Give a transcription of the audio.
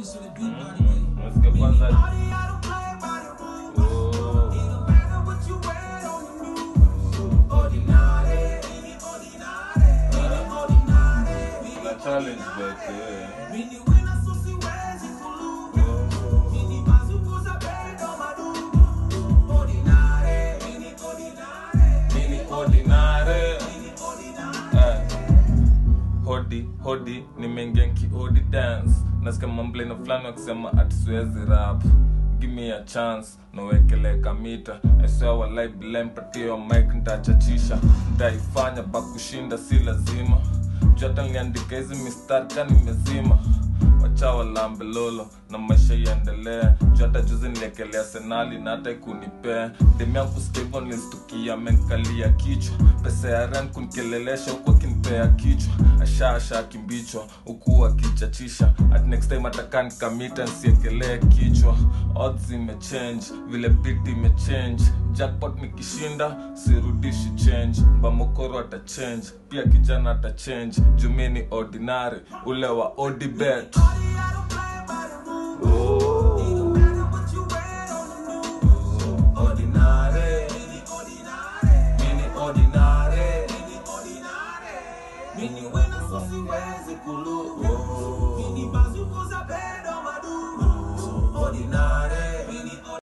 Nasikia kwanza Oh. Kuna challenge but yeah. Nini ordinary? Eh. hodi hodi nimeingia nkiodi dance nasikia mambleno fulani wakisema atisiwezi rap gimi a chance nowekeleka mita esewalai bila mpatio mike ntachachisha ntaifanya pakushinda si lazima jota niliandika hizi mistari ka nimezima wachawa lambelolo na maisha iendelea juu hata juzi niliekelea senali na hata ikunipea demia kusikia hivyo nilistukia amenkalia kichwa pesa ya ren kunikelelesha huku akinipea kichwa ashaasha akimbichwa huku akichachisha at next time ataka nikamita nsiekelee kichwa odds imechange vile bit imechange jackpot nikishinda sirudishi change mbamokoro atachange pia kijana atachange jumi ni ordinary ule wa odibet